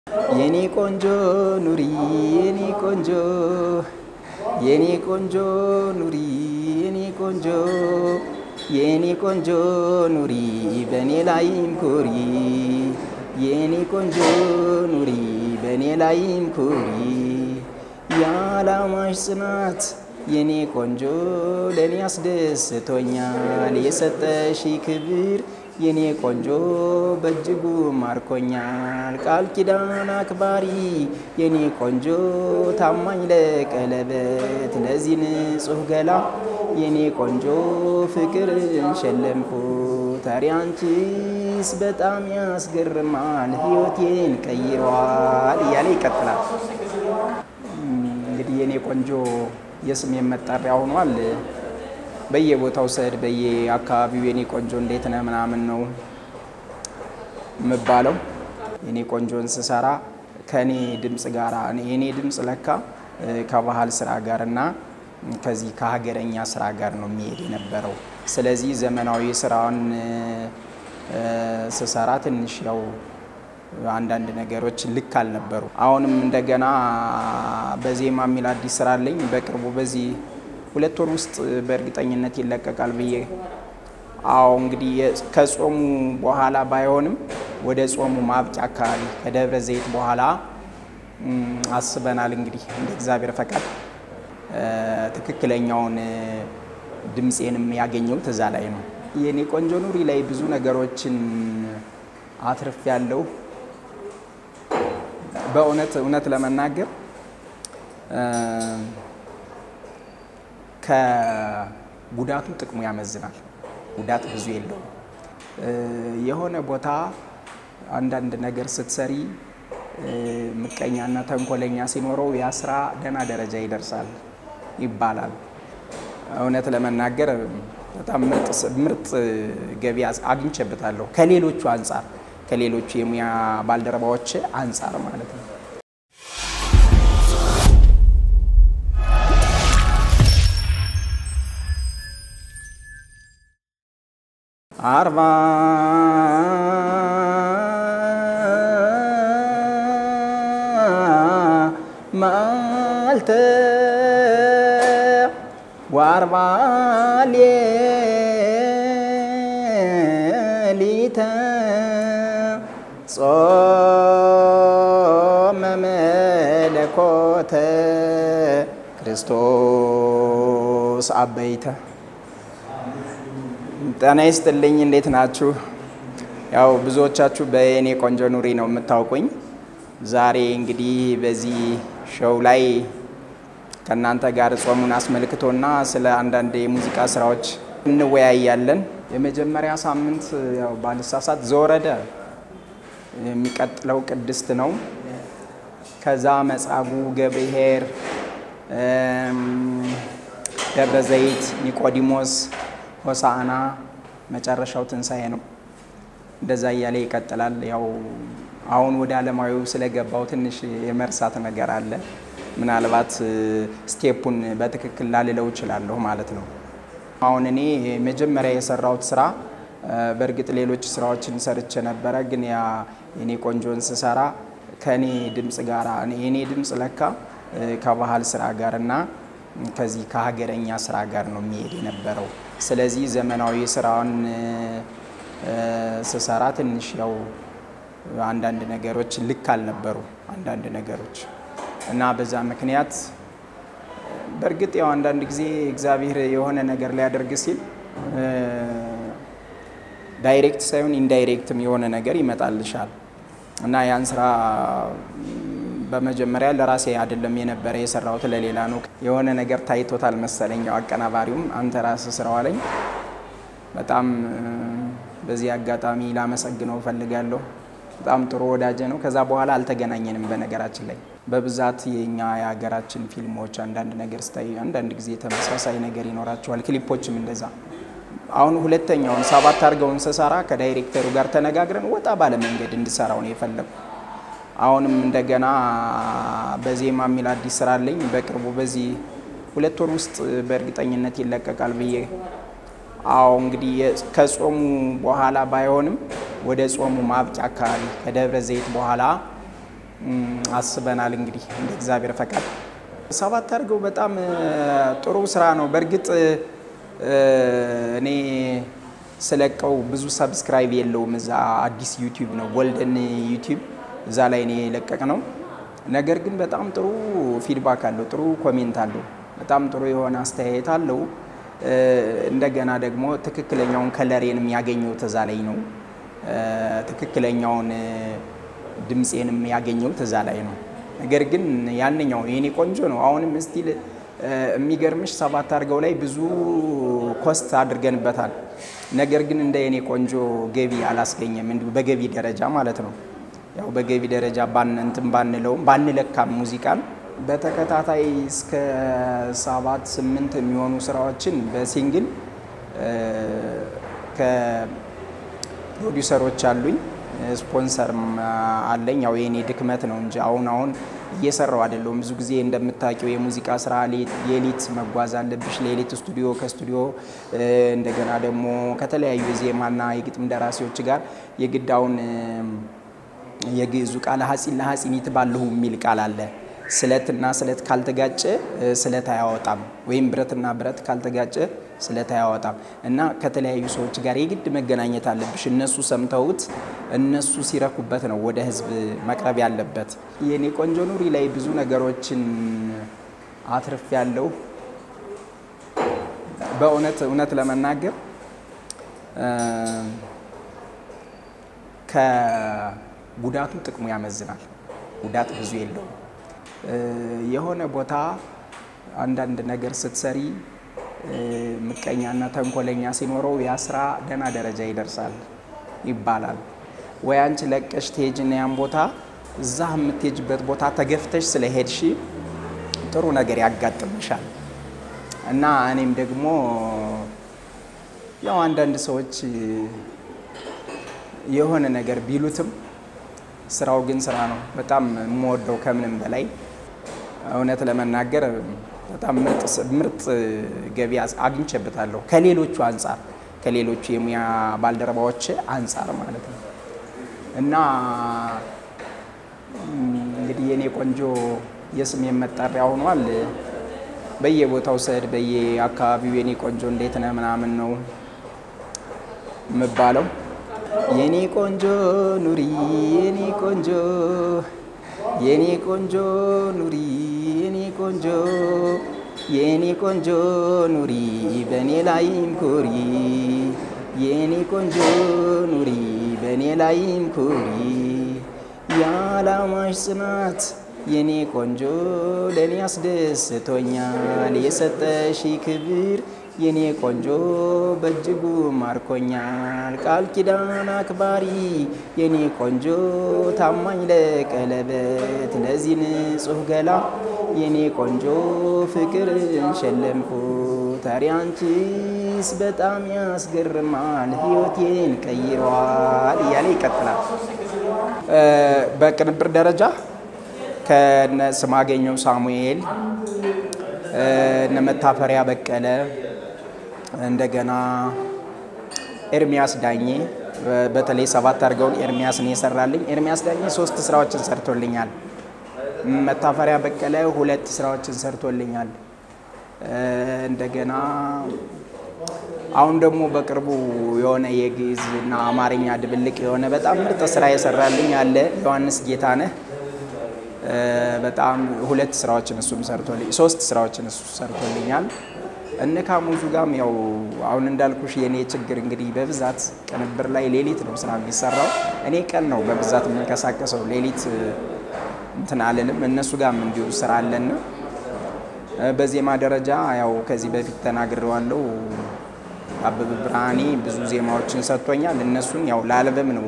የኔ ቆንጆ ኑሪ የኔ ቆንጆ የኔ ቆንጆ ኑሪ የኔ ቆንጆ የኔ ቆንጆ ኑሪ በእኔ ላይም ኩሪ የኔ ቆንጆ ኑሪ በእኔ ላይም ኩሪ የዓላማሽ ጽናት የኔ ቆንጆ ለእኔ አስደስቶኛል የሰጠሽ ክብር የኔ ቆንጆ በእጅጉ ማርኮኛል። ቃል ኪዳን አክባሪ የኔ ቆንጆ ታማኝ ለቀለበት ለዚህ ንጹሕ ገላ የኔ ቆንጆ ፍቅርን ሸለምኩ። ታሪ አንቺስ በጣም ያስገርማል ሕይወቴን ቀይሯል እያለ ይቀጥላል። እንግዲህ የኔ ቆንጆ የስሜ መጠሪያ ሆኗል። በየቦታው ስሄድ በየአካባቢው የኔ ቆንጆ እንዴት ነህ ምናምን ነው የምባለው። የኔ ቆንጆን ስሰራ ከኔ ድምፅ ጋር የኔ ድምፅ ለካ ከባህል ስራ ጋር እና ከዚህ ከሀገረኛ ስራ ጋር ነው የሚሄድ የነበረው። ስለዚህ ዘመናዊ ስራውን ስሰራ ትንሽ ያው አንዳንድ ነገሮች ልክ አልነበሩ። አሁንም እንደገና በዜማ የሚል አዲስ ስራ አለኝ። በቅርቡ በዚህ ሁለት ወር ውስጥ በእርግጠኝነት ይለቀቃል ብዬ አዎ እንግዲህ ከጾሙ በኋላ ባይሆንም ወደ ጾሙ ማብቂያ አካባቢ ከደብረ ዘይት በኋላ አስበናል። እንግዲህ እንደ እግዚአብሔር ፈቃድ ትክክለኛውን ድምፄንም ያገኘሁት እዛ ላይ ነው። የኔ ቆንጆ ኑሪ ላይ ብዙ ነገሮችን አትርፍ ያለው በእውነት እውነት ለመናገር ከጉዳቱ ጥቅሙ ያመዝናል። ጉዳት ብዙ የለውም። የሆነ ቦታ አንዳንድ ነገር ስትሰሪ ምቀኛና ተንኮለኛ ሲኖረው ያ ስራ ደህና ደረጃ ይደርሳል ይባላል። እውነት ለመናገር በጣም ምርጥ ገቢ አግኝቼበታለሁ ከሌሎቹ አንጻር ከሌሎቹ የሙያ ባልደረባዎች አንጻር ማለት ነው። አርባ መዓልተ ወአርባ ሌሊተ ጾመ መለኮተ ክርስቶስ አበይተ ጤና ይስጥልኝ። እንዴት ናችሁ? ያው ብዙዎቻችሁ በየኔ ቆንጆ ኑሪ ነው የምታውቁኝ። ዛሬ እንግዲህ በዚህ ሾው ላይ ከእናንተ ጋር ጾሙን አስመልክቶና ስለ አንዳንድ የሙዚቃ ስራዎች እንወያያለን። የመጀመሪያ ሳምንት ያው ባልሳሳት ዘወረደ የሚቀጥለው ቅድስት ነው። ከዛ መጻጉዕ፣ ገብርኄር፣ ደብረ ዘይት፣ ኒቆዲሞስ ሆሳዕና መጨረሻው ትንሣኤ ነው። እንደዛ እያለ ይቀጥላል። ያው አሁን ወደ ዓለማዊው ስለገባው ትንሽ የመርሳት ነገር አለ። ምናልባት ስቴፑን በትክክል ላልለው እችላለሁ ማለት ነው። አሁን እኔ መጀመሪያ የሰራሁት ስራ በእርግጥ ሌሎች ስራዎችን ሰርቼ ነበረ፣ ግን ያ የኔ ቆንጆን ስሰራ ከኔ ድምፅ ጋር የኔ ድምፅ ለካ ከባህል ስራ ጋር እና ከዚህ ከሀገረኛ ስራ ጋር ነው የሚሄድ የነበረው። ስለዚህ ዘመናዊ ስራውን ስሰራ ትንሽ ያው አንዳንድ ነገሮች ልክ አልነበሩ አንዳንድ ነገሮች እና በዛ ምክንያት በእርግጥ ያው አንዳንድ ጊዜ እግዚአብሔር የሆነ ነገር ሊያደርግ ሲል ዳይሬክት ሳይሆን ኢንዳይሬክትም የሆነ ነገር ይመጣልሻል እና ያን ስራ በመጀመሪያ ለራሴ አይደለም የነበረ የሰራሁት ለሌላ ነው። የሆነ ነገር ታይቶታል መሰለኝ። አቀናባሪውም አንተ ራስህ ስራው አለኝ። በጣም በዚህ አጋጣሚ ላመሰግነው እፈልጋለሁ። በጣም ጥሩ ወዳጀ ነው። ከዛ በኋላ አልተገናኘንም። በነገራችን ላይ በብዛት የኛ የሀገራችን ፊልሞች አንዳንድ ነገር ስታይ አንዳንድ ጊዜ ተመሳሳይ ነገር ይኖራቸዋል። ክሊፖችም እንደዛ። አሁን ሁለተኛውን ሰባት አድርገውን ስሰራ ከዳይሬክተሩ ጋር ተነጋግረን ወጣ ባለ መንገድ እንድሰራው ነው የፈለጉ አሁንም እንደገና በዜማ የሚል አዲስ ስራ አለኝ። በቅርቡ በዚህ ሁለት ወር ውስጥ በእርግጠኝነት ይለቀቃል ብዬ አዎ እንግዲህ ከጾሙ በኋላ ባይሆንም ወደ ጾሙ ማብቂያ አካባቢ ከደብረ ዘይት በኋላ አስበናል። እንግዲህ እንደ እግዚአብሔር ፈቃድ ሰባት አድርገው በጣም ጥሩ ስራ ነው። በእርግጥ እኔ ስለቀው ብዙ ሰብስክራይብ የለውም። እዛ አዲስ ዩቲዩብ ነው ጎልደን ዩቲዩብ እዛ ላይ እኔ የለቀቅ ነው። ነገር ግን በጣም ጥሩ ፊድባክ አለው፣ ጥሩ ኮሜንት አለው፣ በጣም ጥሩ የሆነ አስተያየት አለው። እንደገና ደግሞ ትክክለኛውን ከለሬንም ያገኘሁት እዛ ላይ ነው። ትክክለኛውን ድምፄንም ያገኘሁት እዛ ላይ ነው። ነገር ግን ያንኛው የኔ ቆንጆ ነው። አሁንም ስቲል የሚገርምሽ ሰባት አድርገው ላይ ብዙ ኮስት አድርገንበታል። ነገር ግን እንደ የኔ ቆንጆ ገቢ አላስገኘም፣ እንዲሁ በገቢ ደረጃ ማለት ነው። ያው በገቢ ደረጃ እንትን ባንለውም ባንለካም ሙዚቃን በተከታታይ እስከ ሰባት ስምንት የሚሆኑ ስራዎችን በሲንግል ከፕሮዲውሰሮች አሉኝ ስፖንሰርም አለኝ። ያው የኔ ድክመት ነው እንጂ አሁን አሁን እየሰራው አይደለሁም። ብዙ ጊዜ እንደምታውቂው የሙዚቃ ስራ ሌሊት መጓዝ አለብሽ። ሌሊት ስቱዲዮ፣ ከስቱዲዮ እንደገና ደግሞ ከተለያዩ የዜማና የግጥም ደራሲዎች ጋር የግዳውን የግዕዙ ቃል ሀፂን ለሀፂን ይትባልሁ የሚል ቃል አለ። ስለትና ስለት ካልተጋጨ ስለት አያወጣም፣ ወይም ብረትና ብረት ካልተጋጨ ስለት አያወጣም እና ከተለያዩ ሰዎች ጋር የግድ መገናኘት አለብሽ። እነሱ ሰምተውት እነሱ ሲረኩበት ነው ወደ ህዝብ መቅረብ ያለበት። የኔ ቆንጆ ኑሪ ላይ ብዙ ነገሮችን አትርፍ ያለው በእውነት እውነት ለመናገር ከጉዳቱ ጥቅሙ ያመዝናል። ጉዳት ብዙ የለውም። የሆነ ቦታ አንዳንድ ነገር ስትሰሪ ምቀኛና ተንኮለኛ ሲኖረው ያ ስራ ደህና ደረጃ ይደርሳል ይባላል። ወይ አንቺ ለቀሽ ትሄጂና ያን ቦታ እዛ የምትሄጅበት ቦታ ተገፍተሽ ስለሄድሽ ጥሩ ነገር ያጋጥምሻል። እና እኔም ደግሞ ያው አንዳንድ ሰዎች የሆነ ነገር ቢሉትም ስራው ግን ስራ ነው። በጣም የምወደው ከምንም በላይ እውነት ለመናገር በጣም ምርጥ ገቢ አግኝቼበታለሁ። ከሌሎቹ አንጻር ከሌሎቹ የሙያ ባልደረባዎች አንጻር ማለት ነው እና እንግዲህ የኔ ቆንጆ የስም መጠሪያ ሆኗል። በየቦታው ስሄድ በየአካባቢው የኔ ቆንጆ እንዴት ነህ ምናምን ነው የምባለው። የኔ ቆንጆ ኑሪ የኔ ቆንጆ የኔ ቆንጆ ኑሪ የኔ ቆንጆ የኔ ቆንጆ ኑሪ በእኔ ላይም ኩሪ የኔ ቆንጆ ኑሪ በእኔ ላይም ኩሪ የዓላማሽ ጽናት የኔ ቆንጆ ለእኔ አስደስቶኛል የሰጠሽ ክብር የኔ ቆንጆ በእጅጉ ማርኮኛል። ቃል ኪዳን አክባሪ የኔ ቆንጆ ታማኝ ለቀለበት ለዚህ ንጹሕ ገላ የኔ ቆንጆ ፍቅርን ሸለምኩት። ኧረ አንቺስ በጣም ያስገርማል ሕይወቴን ቀይሯል እያለ ይቀጥላል። በቅንብር ደረጃ ከነ ስማገኘው ሳሙኤል እነ መታፈሪያ በቀለ እንደገና ኤርሚያስ ዳኜ በተለይ ሰባት አድርገውን ኤርሚያስን የሰራልኝ ኤርሚያስ ዳኜ ሶስት ስራዎችን ሰርቶልኛል። መታፈሪያ በቀለ ሁለት ስራዎችን ሰርቶልኛል። እንደገና አሁን ደግሞ በቅርቡ የሆነ የግዕዝ እና አማርኛ ድብልቅ የሆነ በጣም ምርጥ ስራ የሰራልኝ አለ ዮሐንስ ጌታነህ በጣም ሁለት ስራዎችን እሱም ሰርቶልኝ ሶስት ስራዎችን እሱ ሰርቶልኛል። እነ ካሙዙ ጋም ያው አሁን እንዳልኩሽ የኔ ችግር እንግዲህ በብዛት ቅንብር ላይ ሌሊት ነው ስራ የሚሰራው። እኔ ቀን ነው በብዛት የምንቀሳቀሰው ሌሊት እንትን አልልም። እነሱ ጋም እንዲሁ ስራ አለን። በዜማ ደረጃ ያው ከዚህ በፊት ተናግሬዋለሁ። አበበ ብርሃኔ ብዙ ዜማዎችን ሰጥቶኛል። እነሱን ያው ለአልበም ነው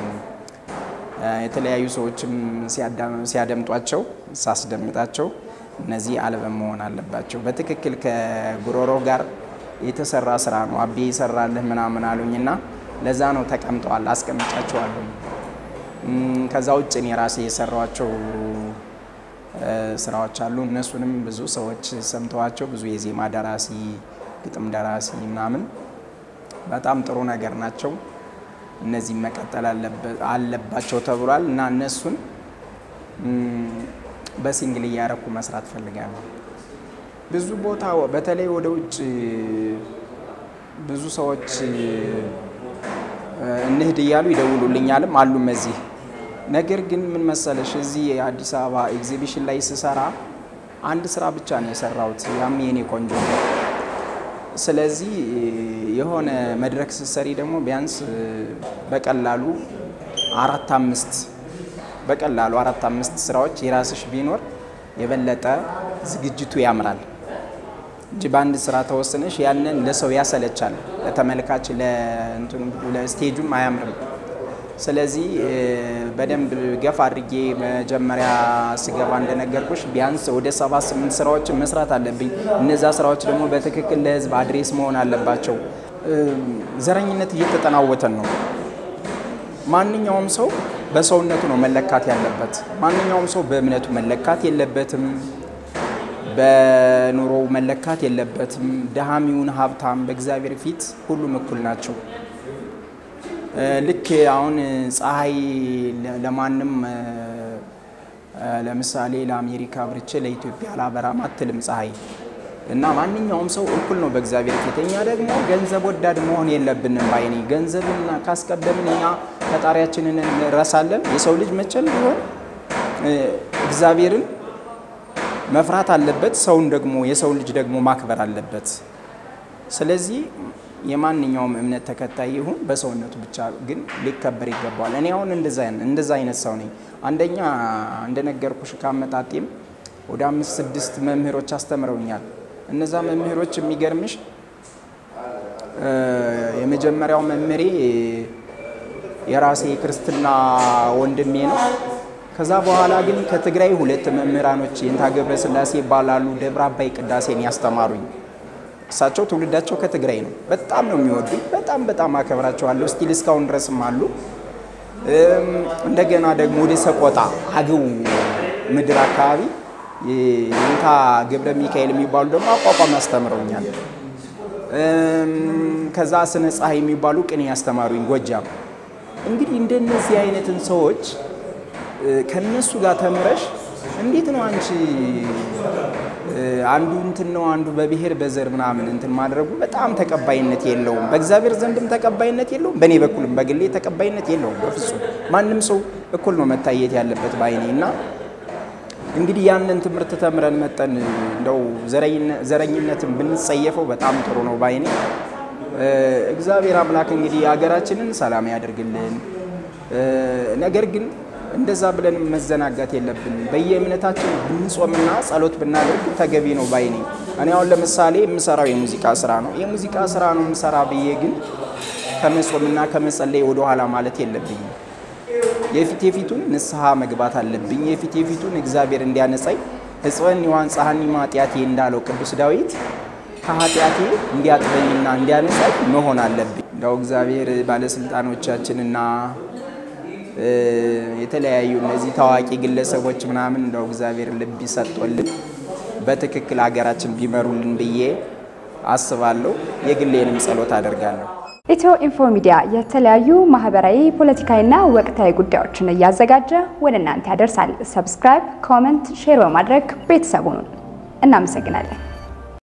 የተለያዩ ሰዎችም ሲያደምጧቸው ሳስደምጣቸው እነዚህ አልበም መሆን አለባቸው። በትክክል ከጉሮሮ ጋር የተሰራ ስራ ነው አቤ ይሰራልህ ምናምን አሉኝ እና ለዛ ነው ተቀምጠዋል፣ አስቀምጫቸዋለሁ። ከዛ ውጭ እኔ ራሴ የሰራቸው ስራዎች አሉ። እነሱንም ብዙ ሰዎች ሰምተዋቸው ብዙ የዜማ ደራሲ፣ ግጥም ደራሲ ምናምን በጣም ጥሩ ነገር ናቸው። እነዚህ መቀጠል አለባቸው ተብሏል እና እነሱን በሲንግል እያረኩ መስራት ፈልጋለሁ። ብዙ ቦታ በተለይ ወደ ውጭ ብዙ ሰዎች እንሂድ እያሉ ይደውሉልኛልም አሉም እዚህ። ነገር ግን ምን መሰለሽ እዚህ የአዲስ አበባ ኤግዚቢሽን ላይ ስሰራ አንድ ስራ ብቻ ነው የሰራሁት፣ ያም የኔ ቆንጆ ነው። ስለዚህ የሆነ መድረክ ስትሰሪ ደግሞ ቢያንስ በቀላሉ አራት አምስት በቀላሉ አራት አምስት ስራዎች የራስሽ ቢኖር የበለጠ ዝግጅቱ ያምራል እንጂ በአንድ ስራ ተወስነሽ ያንን ለሰው ያሰለቻል፣ ለተመልካች ለስቴጁም አያምርም። ስለዚህ በደንብ ገፋ አድርጌ መጀመሪያ ስገባ እንደነገርኩሽ ቢያንስ ወደ ሰባት ስምንት ስራዎችን መስራት አለብኝ። እነዛ ስራዎች ደግሞ በትክክል ለህዝብ አድሬስ መሆን አለባቸው። ዘረኝነት እየተጠናወተን ነው። ማንኛውም ሰው በሰውነቱ ነው መለካት ያለበት። ማንኛውም ሰው በእምነቱ መለካት የለበትም። በኑሮው መለካት የለበትም። ድሃም ይሁን ሀብታም በእግዚአብሔር ፊት ሁሉም እኩል ናቸው። ልክ አሁን ፀሐይ ለማንም ለምሳሌ ለአሜሪካ ብርቼ ለኢትዮጵያ አላበራም አትልም ፀሐይ እና ማንኛውም ሰው እኩል ነው በእግዚአብሔር ፊት። እኛ ደግሞ ገንዘብ ወዳድ መሆን የለብንም ባይኔ። ገንዘብን ካስቀደምን እኛ ፈጣሪያችንን እንረሳለን። የሰው ልጅ መቼም ቢሆን እግዚአብሔርን መፍራት አለበት። ሰውን ደግሞ የሰው ልጅ ደግሞ ማክበር አለበት። ስለዚህ የማንኛውም እምነት ተከታይ ይሁን በሰውነቱ ብቻ ግን ሊከበር ይገባዋል። እኔ አሁን እንደዛ አይነት ሰው ነኝ። አንደኛ እንደነገርኩሽ ካመጣጤም ወደ አምስት ስድስት መምህሮች አስተምረውኛል። እነዛ መምህሮች የሚገርምሽ የመጀመሪያው መምህሬ የራሴ ክርስትና ወንድሜ ነው። ከዛ በኋላ ግን ከትግራይ ሁለት መምህራኖች የንታ ገብረ ስላሴ ይባላሉ። ደብረ አባይ ቅዳሴን ያስተማሩኝ እሳቸው ትውልዳቸው ከትግራይ ነው። በጣም ነው የሚወዱኝ። በጣም በጣም አከብራቸዋለሁ። ስቲል እስካሁን ድረስም አሉ። እንደገና ደግሞ ወደ ሰቆጣ አገው ምድር አካባቢ የንታ ገብረ ሚካኤል የሚባሉ ደግሞ አቋቋም ያስተምረውኛል። ከዛ ስነ ፀሐይ የሚባሉ ቅኔ ያስተማሩኝ ጎጃም። እንግዲህ እንደነዚህ አይነትን ሰዎች ከነሱ ጋር ተምረሽ እንዴት ነው አንቺ አንዱ እንትን ነው አንዱ በብሔር በዘር ምናምን እንትን ማድረጉ በጣም ተቀባይነት የለውም። በእግዚአብሔር ዘንድም ተቀባይነት የለውም። በእኔ በኩልም በግሌ ተቀባይነት የለውም። በፍጹም ማንም ሰው እኩል ነው መታየት ያለበት ባይኔ እና እንግዲህ ያንን ትምህርት ተምረን መጠን እንደው ዘረኝነትን ብንጸየፈው በጣም ጥሩ ነው ባይኔ። እግዚአብሔር አምላክ እንግዲህ ሀገራችንን ሰላም ያደርግልን። ነገር ግን እንደዛ ብለን መዘናጋት የለብንም። በየእምነታችን ብንጾምና ጸሎት ብናደርግ ተገቢ ነው ባይ ነኝ። እኔ አሁን ለምሳሌ የምሰራው የሙዚቃ ስራ ነው። የሙዚቃ ስራ ነው የምሰራ ብዬ ግን ከመጾምና ከመጸለይ ወደኋላ ማለት የለብኝም። የፊት የፊቱን ንስሐ መግባት አለብኝ። የፊት የፊቱን እግዚአብሔር እንዲያነጻኝ ሕጽበኒ ዋንጻሐኒ ኃጢአቴ እንዳለው ቅዱስ ዳዊት ከኃጢአቴ እንዲያጥበኝና እንዲያነጻኝ መሆን አለብኝ። እንደው እግዚአብሔር ባለስልጣኖቻችንና የተለያዩ እነዚህ ታዋቂ ግለሰቦች ምናምን እንደው እግዚአብሔር ልብ ይሰጦልን በትክክል ሀገራችን ቢመሩልን ብዬ አስባለሁ። የግሌንም ጸሎት አደርጋለሁ። ኢትዮ ኢንፎ ሚዲያ የተለያዩ ማህበራዊ፣ ፖለቲካዊና ወቅታዊ ጉዳዮችን እያዘጋጀ ወደ እናንተ ያደርሳል። ሰብስክራይብ፣ ኮመንት፣ ሼር በማድረግ ቤተሰቡን እናመሰግናለን።